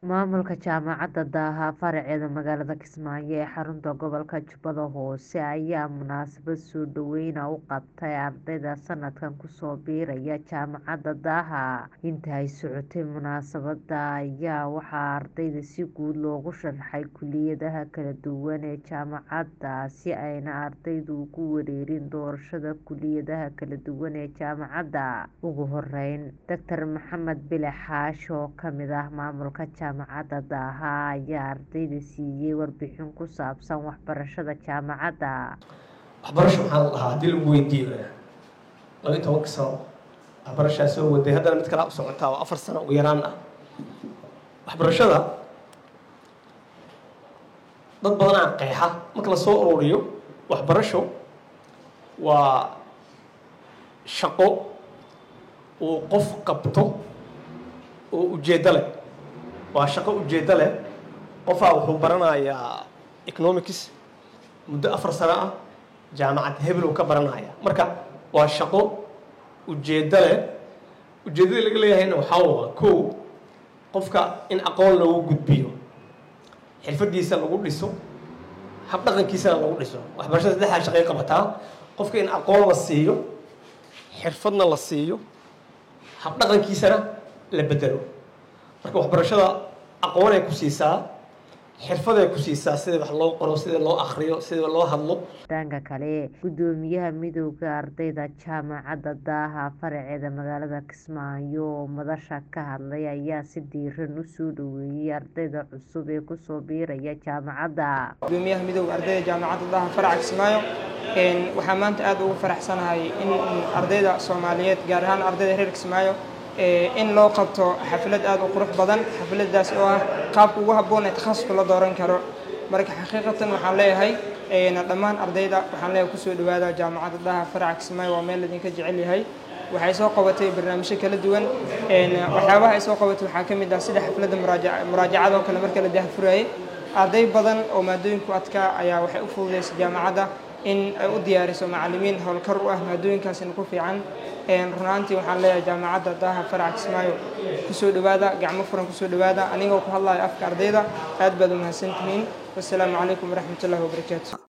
Maamulka Jaamacadda Daaha faraceeda magaalada Kismaayo ee xarunta gobolka Jubbada Hoose ayaa munaasabad soo dhaweyn ah u qabtay ardayda sanadkan kusoo biiraya Jaamacadda Daaha. Intii ay socotay munaasabadda ayaa waxaa ardayda si guud loogu sharxay kulliyadaha kala duwan ee jaamacadda si aanay ardaydu ugu wareerin doorashada kulliyadaha kala duwan ee jaamacadda. Ugu horeyn, Dr. Maxamed Bile Xaashi oo ka mid ah maamulka Jaamacadda Daaha ayaa ardayda siiyay warbixin ku saabsan waxbarashada jaamacadda. waxbarasho maxaa la dhahaa haddii lagu weydiiyo laba iyo tobanka sano waxbarashaa soo waday haddana mid kale u socotaa oo afar sano ugu yaraan ah waxbarashada dad badanaa qeexa marka la soo ururiyo waxbarasho waa shaqo uu qof qabto oo ujeeddo leh waa shaqo ujeeddo leh qofaa wuxuu baranayaa economics muddo afar sano ah jaamacad hebel uu ka baranaya marka waa shaqo ujeeddo leh ujeeddada laga leeyahayna waxaa waa kow qofka in aqoon loogu gudbiyo xirfadiisa lagu dhiso habdhaqankiisana lagu dhiso waxbarashada saddexdaa shaqay qabataa qofka in aqoon la siiyo xirfadna la siiyo habdhaqankiisana la bedelo marka waxbarashada aqoonay ku siisaa xirfaday ku siisaa sida wax loo qoro sida loo akriyo sida loo hadlo dhanka kale gudoomiyaha midowda ardayda jaamacadda daaha faraceeda magaalada kismaayo oo madasha ka hadlay ayaa si diiran u soo dhaweeyay ardayda cusub ee kusoo biiraya jaamacadda gudoomiyaha midowda ardayda jaamacadda daaha faraca kismaayo waxaa maanta aad ugu faraxsanahay in ardayda soomaaliyeed gaar ahaan ardayda reer kismaayo in loo qabto xaflad aad u qurux badan xafladaas oo ah qaabka ugu habboon ee takhasuska la dooran karo marka xaqiiqatan waxaan leeyahay dhammaan ardayda waxaan leeyahay kusoo dhawaada jaamacadda daha faraca kismaayo waa meel idinka jecel yahay waxay soo qabatay barnaamijyo kala duwan waxyaabaha ay soo qabatay waxaa ka mid ah sida xafladda muraajacada oo kale marka la dahfurayay arday badan oo maadooyinku adkaa ayaa waxay u fududaysay jaamacadda in ay u diyaariso macallimiin howlkar u ah maadooyinkaasina ku fiican runaantii waxaan leeyahay jaamacadda daaha faraca kismaayo kusoo dhawaada gacmo furan kusoo dhawaada anigoo ku hadlaya afka ardayda aad baad u mahadsantihiin wassalaamu calaykum waraxmatullahi wabarakaatu